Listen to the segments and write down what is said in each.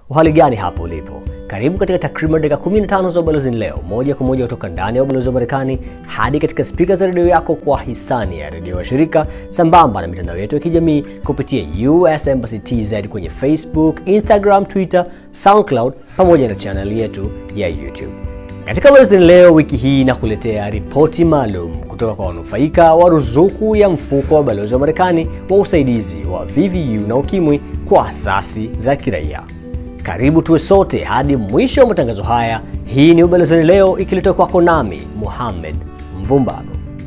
Uhali gani hapo ulipo? Karibu katika takriban dakika 15 za Ubalozini Leo, moja kwa moja kutoka ndani ya ubalozi wa Marekani hadi katika spika za redio yako kwa hisani ya redio wa shirika, sambamba na mitandao yetu ya kijamii kupitia US Embassy TZ kwenye Facebook, Instagram, Twitter, SoundCloud pamoja na chaneli yetu ya YouTube. Katika Ubalozini Leo wiki hii nakuletea ripoti maalum kutoka kwa wanufaika wa ruzuku ya mfuko wa balozi wa Marekani wa usaidizi wa VVU na ukimwi kwa asasi za kiraia. Karibu tuwe sote hadi mwisho wa matangazo haya. Hii ni Ubalozini Leo ikiletwa kwako nami Muhammad Mvumbago.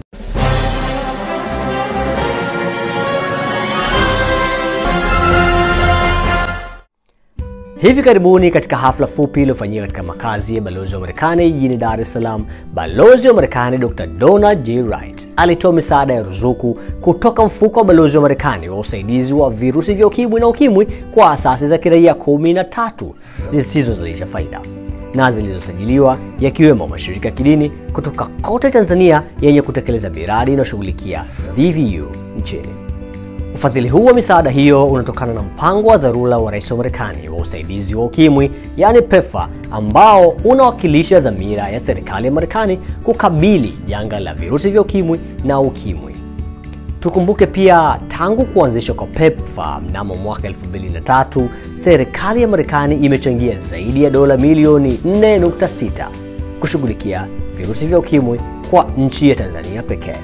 Hivi karibuni katika hafla fupi iliyofanyika katika makazi ya balozi wa Marekani jijini Dar es Salaam, balozi wa Marekani Dr. Donald J. Wright alitoa misaada ya ruzuku kutoka mfuko wa balozi wa Marekani wa usaidizi wa virusi vya ukimwi na ukimwi kwa asasi za kiraia 13 zisizozalisha faida na zilizosajiliwa yakiwemo mashirika ya kidini kutoka kote Tanzania yenye kutekeleza miradi inayoshughulikia VVU nchini. Ufadhili huu wa misaada hiyo unatokana na mpango wa dharura wa rais wa Marekani wa usaidizi wa ukimwi, yaani PEPFAR, ambao unawakilisha dhamira ya serikali ya Marekani kukabili janga la virusi vya ukimwi na ukimwi. Tukumbuke pia tangu kuanzishwa kwa PEPFAR mnamo mwaka 2003, serikali ya Marekani imechangia zaidi ya dola milioni 4.6 kushughulikia virusi vya ukimwi kwa nchi ya Tanzania pekee.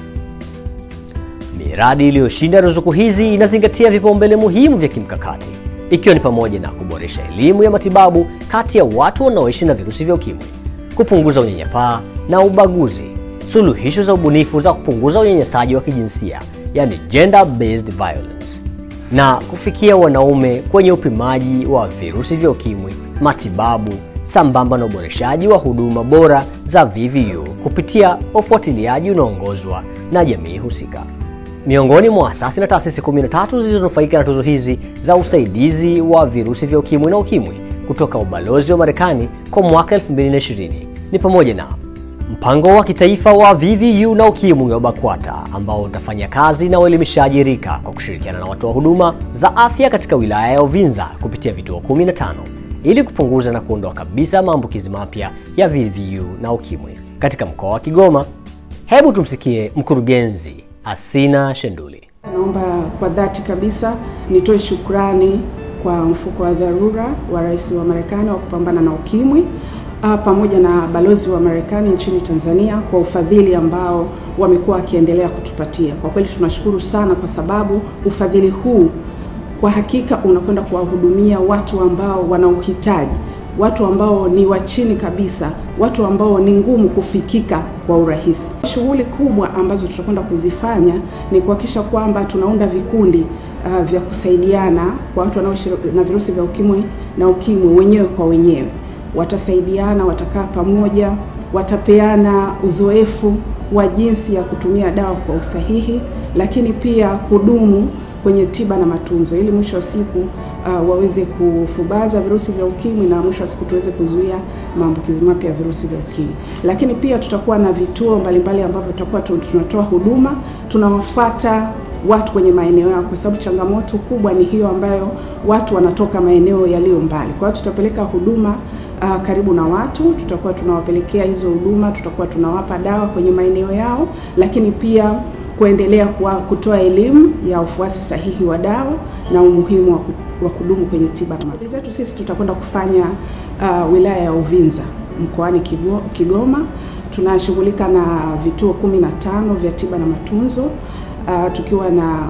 Miradi iliyoshinda ruzuku hizi inazingatia vipaumbele muhimu vya kimkakati ikiwa ni pamoja na kuboresha elimu ya matibabu kati ya watu wanaoishi na virusi vya ukimwi, kupunguza unyanyapaa na ubaguzi, suluhisho za ubunifu za kupunguza unyanyasaji wa kijinsia yani gender based violence, na kufikia wanaume kwenye upimaji wa virusi vya ukimwi, matibabu sambamba na uboreshaji wa huduma bora za VVU kupitia ufuatiliaji unaoongozwa na jamii husika. Miongoni mwa asasi na taasisi 13 zilizonufaika na tuzo hizi za usaidizi wa virusi vya ukimwi na ukimwi kutoka ubalozi wa Marekani kwa mwaka 2020 ni pamoja na mpango wa kitaifa wa VVU na ukimwi wa BAKWATA ambao utafanya kazi na uelimishaji rika kwa kushirikiana na watoa huduma za afya katika wilaya ya Uvinza kupitia vituo 15 ili kupunguza na kuondoa kabisa maambukizi mapya ya VVU na ukimwi katika mkoa wa Kigoma. Hebu tumsikie mkurugenzi Asina Shenduli. Naomba kwa dhati kabisa nitoe shukrani kwa mfuko wa dharura wa rais wa Marekani wa kupambana na ukimwi a, pamoja na balozi wa Marekani nchini Tanzania kwa ufadhili ambao wamekuwa wakiendelea kutupatia. Kwa kweli tunashukuru sana, kwa sababu ufadhili huu kwa hakika unakwenda kuwahudumia watu ambao wana uhitaji, watu ambao ni wa chini kabisa, watu ambao ni ngumu kufikika kwa urahisi. Shughuli kubwa ambazo tutakwenda kuzifanya ni kuhakikisha kwamba tunaunda vikundi uh, vya kusaidiana kwa watu wanaoishi na virusi vya ukimwi na ukimwi wenyewe kwa wenyewe. Watasaidiana, watakaa pamoja, watapeana uzoefu wa jinsi ya kutumia dawa kwa usahihi, lakini pia kudumu kwenye tiba na matunzo ili mwisho wa siku uh, waweze kufubaza virusi vya ukimwi na mwisho wa siku tuweze kuzuia maambukizi mapya ya virusi vya ukimwi. Lakini pia tutakuwa na vituo mbalimbali ambavyo tutakuwa tunatoa huduma, tunawafuata watu kwenye maeneo yao, kwa sababu changamoto kubwa ni hiyo ambayo watu wanatoka maeneo yaliyo mbali. Kwa hiyo tutapeleka huduma uh, karibu na watu, tutakuwa tunawapelekea hizo huduma, tutakuwa tunawapa dawa kwenye maeneo yao, lakini pia kuendelea kutoa elimu ya ufuasi sahihi wa dawa na umuhimu wa kudumu kwenye tiba. Shughuli zetu sisi tutakwenda kufanya uh, wilaya ya Uvinza mkoani Kigoma. Tunashughulika na vituo kumi na tano vya tiba na matunzo uh, tukiwa na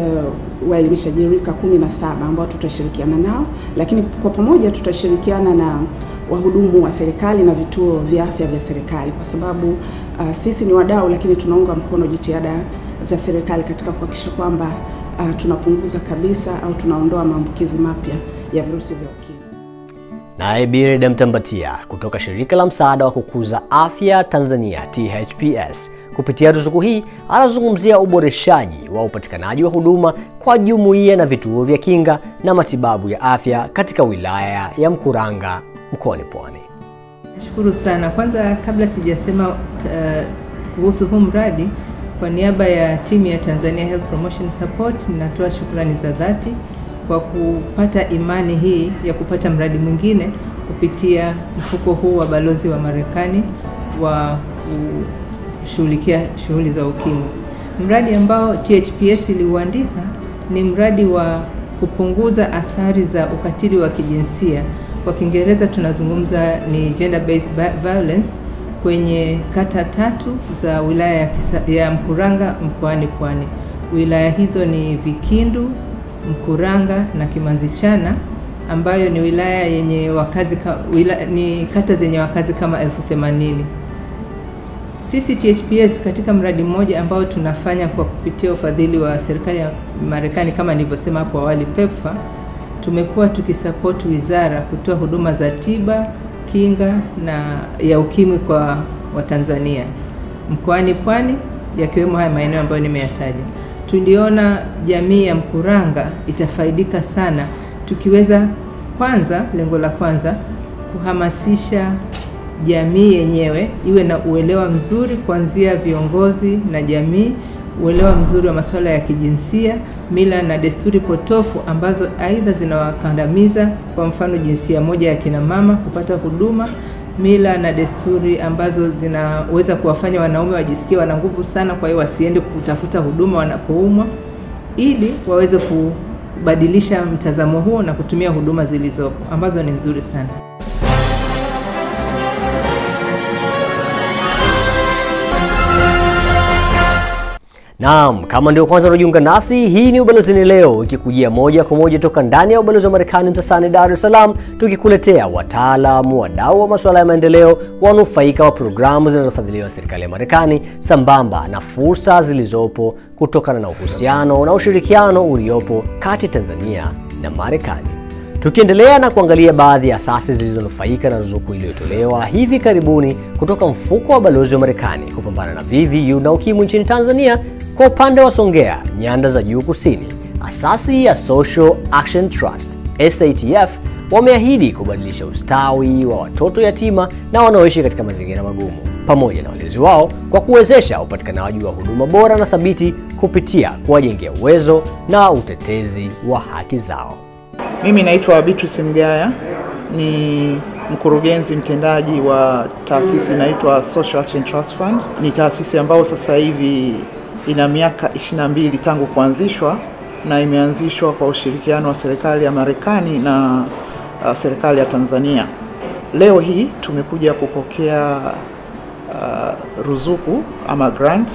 uh, waelimishaji rika kumi na saba ambao tutashirikiana nao, lakini kwa pamoja tutashirikiana na wahudumu wa serikali na vituo vya afya vya serikali, kwa sababu uh, sisi ni wadau, lakini tunaunga mkono jitihada za serikali katika kuhakikisha kwamba uh, tunapunguza kabisa au tunaondoa maambukizi mapya ya virusi vya ukimwi. Naye Birida Mtambatia kutoka shirika la msaada wa kukuza afya Tanzania THPS kupitia ruzuku hii anazungumzia uboreshaji wa upatikanaji wa huduma kwa jumuiya na vituo vya kinga na matibabu ya afya katika wilaya ya Mkuranga mkoani Pwani. Nashukuru sana. Kwanza kabla sijasema uh, kuhusu huu mradi, kwa niaba ya timu ya Tanzania Health Promotion Support ninatoa shukrani za dhati kwa kupata imani hii ya kupata mradi mwingine kupitia mfuko huu wa balozi wa Marekani wa kushughulikia shughuli za ukimwi. Mradi ambao THPS iliuandika ni mradi wa kupunguza athari za ukatili wa kijinsia. Kwa Kiingereza tunazungumza ni gender based violence kwenye kata tatu za wilaya ya, kisa, ya Mkuranga mkoani Pwani. Wilaya hizo ni Vikindu, Mkuranga na Kimanzichana ambayo ni wilaya yenye wakazi ka, wila, ni kata zenye wakazi kama elfu themanini. Sisi THPS katika mradi mmoja ambao tunafanya kwa kupitia ufadhili wa serikali ya Marekani kama nilivyosema hapo awali PEPFAR, tumekuwa tukisapoti wizara kutoa huduma za tiba, kinga na ya ukimwi kwa Watanzania mkoani Pwani, yakiwemo haya maeneo ambayo nimeyataja. Tuliona jamii ya Mkuranga itafaidika sana tukiweza kwanza, lengo la kwanza kuhamasisha jamii yenyewe iwe na uelewa mzuri kuanzia viongozi na jamii, uelewa mzuri wa masuala ya kijinsia, mila na desturi potofu ambazo aidha zinawakandamiza, kwa mfano jinsia moja ya kina mama kupata huduma, mila na desturi ambazo zinaweza kuwafanya wanaume wajisikie wana nguvu sana, kwa hiyo wasiende kutafuta huduma wanapoumwa, ili waweze kubadilisha mtazamo huo na kutumia huduma zilizopo ambazo ni nzuri sana. Naam, kama ndio kwanza unajiunga nasi, hii ni Ubalozini Leo ikikujia moja kwa moja toka ndani ya ubalozi wa Marekani Mtasani, Dar es Salaam, tukikuletea wataalamu, wadau wa masuala ya maendeleo, wanufaika wa programu zinazofadhiliwa na serikali ya Marekani, sambamba na fursa zilizopo kutokana na uhusiano na ushirikiano uliopo kati ya Tanzania na Marekani. Tukiendelea na kuangalia baadhi ya asasi zilizonufaika na ruzuku iliyotolewa hivi karibuni kutoka mfuko wa balozi wa Marekani kupambana na VVU na ukimwi nchini Tanzania. Kwa upande wa Songea, nyanda za juu kusini, asasi ya Social Action Trust SATF wameahidi kubadilisha ustawi wa watoto yatima na wanaoishi katika mazingira magumu pamoja na walezi wao kwa kuwezesha upatikanaji wa huduma bora na thabiti kupitia kuwajengea uwezo na utetezi wa haki zao. Mimi naitwa Beatrice Mgaya, ni mkurugenzi mtendaji wa taasisi inaitwa Social Action Trust Fund. Ni taasisi ambayo sasa hivi ina miaka 22 tangu kuanzishwa na imeanzishwa kwa ushirikiano wa serikali ya Marekani na uh, serikali ya Tanzania. Leo hii tumekuja kupokea uh, ruzuku ama grant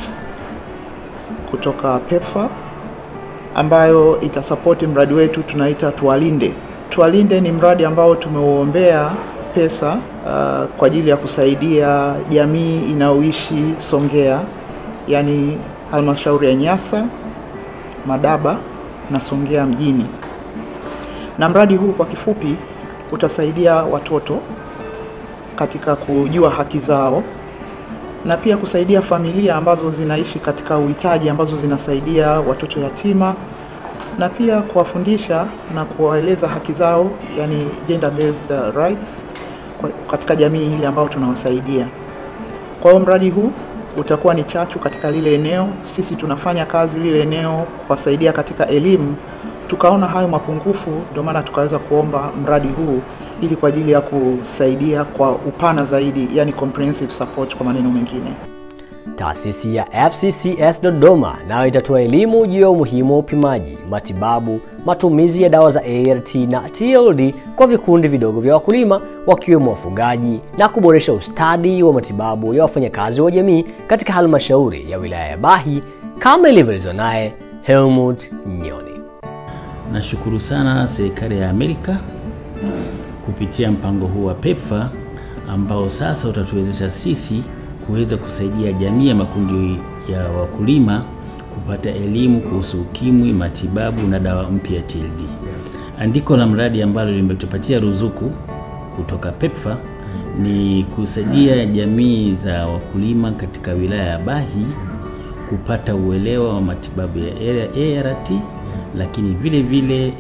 kutoka PEPFAR ambayo itasapoti mradi wetu tunaita Tuwalinde. Tuwalinde ni mradi ambao tumeuombea pesa uh, kwa ajili ya kusaidia jamii inayoishi Songea, yani halmashauri ya Nyasa, Madaba na Songea mjini. Na mradi huu kwa kifupi utasaidia watoto katika kujua haki zao na pia kusaidia familia ambazo zinaishi katika uhitaji ambazo zinasaidia watoto yatima na pia kuwafundisha na kuwaeleza haki zao, yani gender based rights katika jamii ile ambayo tunawasaidia. Kwa hiyo mradi huu utakuwa ni chachu katika lile eneo. Sisi tunafanya kazi lile eneo kuwasaidia katika elimu, tukaona hayo mapungufu, ndio maana tukaweza kuomba mradi huu ili kwa ajili ya kusaidia kwa upana zaidi, yani comprehensive support kwa maneno mengine. Taasisi ya FCCS Dodoma nayo itatoa elimu juu ya umuhimu wa upimaji, matibabu, matumizi ya dawa za ART na TLD kwa vikundi vidogo vya wakulima wakiwemo wafugaji na kuboresha ustadi wa matibabu ya wafanyakazi wa jamii katika halmashauri ya wilaya ya Bahi kama ilivyoelezwa naye Helmut Nyoni. Nashukuru sana serikali ya Amerika kupitia mpango huu wa PEPFAR ambao sasa utatuwezesha sisi kuweza kusaidia jamii ya makundi ya wakulima kupata elimu kuhusu ukimwi, matibabu na dawa mpya ya TLD. Andiko la mradi ambalo limetupatia ruzuku kutoka PEPFAR ni kusaidia jamii za wakulima katika wilaya ya Bahi kupata uelewa wa matibabu ya ART, lakini vile vile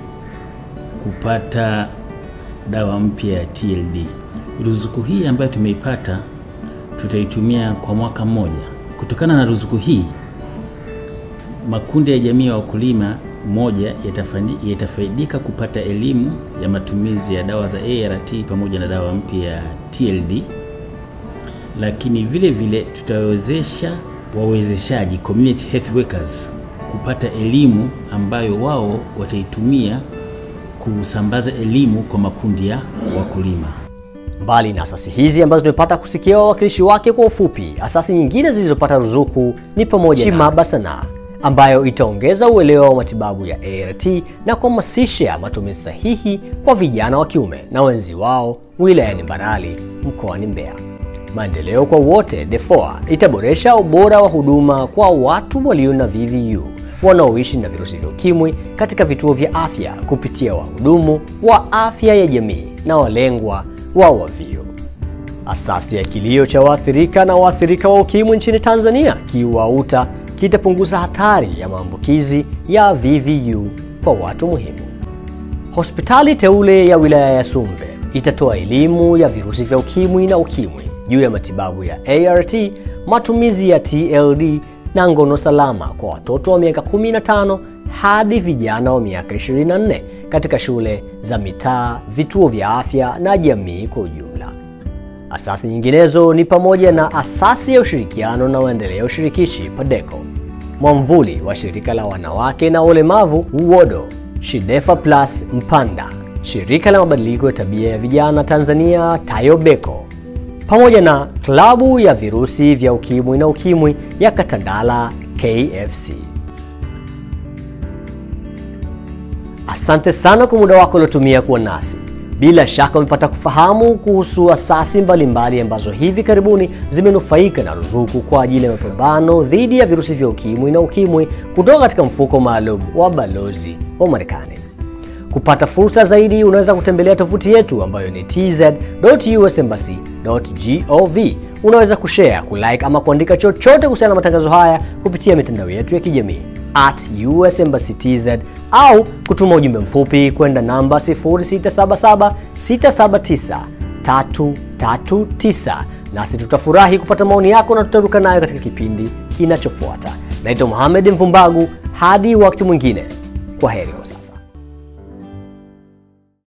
kupata dawa mpya ya TLD. Ruzuku hii ambayo tumeipata tutaitumia kwa mwaka mmoja. Kutokana na ruzuku hii, makundi ya jamii ya wakulima moja yatafani- yatafaidika kupata elimu ya matumizi ya dawa za ART pamoja na dawa mpya ya TLD, lakini vile vile tutawezesha wawezeshaji community health workers kupata elimu ambayo wao wataitumia kusambaza elimu kwa makundi ya wakulima. Mbali na asasi hizi ambazo tumepata kusikia wawakilishi wake kwa ufupi, asasi nyingine zilizopata ruzuku ni pamoja Chimaba Sanaa ambayo itaongeza uelewa wa matibabu ya ART na kuhamasisha matumizi sahihi kwa vijana wa kiume na wenzi wao wilayani Mbarali mkoani Mbeya. Maendeleo kwa wote DEFOA itaboresha ubora wa huduma kwa watu walio na VVU wanaoishi na virusi vya ukimwi katika vituo vya afya kupitia wahudumu wa afya ya jamii na walengwa wa WAVIU. Asasi ya kilio cha waathirika na waathirika wa ukimwi nchini Tanzania KIWAUTA kitapunguza hatari ya maambukizi ya VVU kwa watu muhimu. Hospitali teule ya wilaya ya Sumve itatoa elimu ya virusi vya ukimwi na ukimwi juu ya matibabu ya ART, matumizi ya TLD na ngono salama kwa watoto wa miaka 15 hadi vijana wa miaka 24 katika shule za mitaa, vituo vya afya na jamii kwa ujumla. Asasi nyinginezo ni pamoja na asasi ya ushirikiano na maendeleo shirikishi PADECO, mwamvuli wa shirika la wanawake na ulemavu UWODO, Shidefa Plus Mpanda, shirika la mabadiliko ya tabia ya vijana Tanzania TAYOBECO, pamoja na klabu ya virusi vya ukimwi na ukimwi ya Katandala KFC. Asante sana kwa muda wako uliotumia kuwa nasi. Bila shaka umepata kufahamu kuhusu asasi mbalimbali ambazo hivi karibuni zimenufaika na ruzuku kwa ajili ya mapambano dhidi ya virusi vya ukimwi na ukimwi kutoka katika mfuko maalum wa balozi wa Marekani. Kupata fursa zaidi, unaweza kutembelea tovuti yetu ambayo ni tz.usembassy.gov. Unaweza kushare, kulike ama kuandika chochote kuhusiana na matangazo haya kupitia mitandao yetu ya kijamii at US Embassy TZ au kutuma ujumbe mfupi kwenda namba 0677679339 nasi tutafurahi kupata maoni yako na tutaruka nayo katika kipindi kinachofuata. Naitwa Mohamed Mvumbagu, hadi wakati mwingine, kwa heri.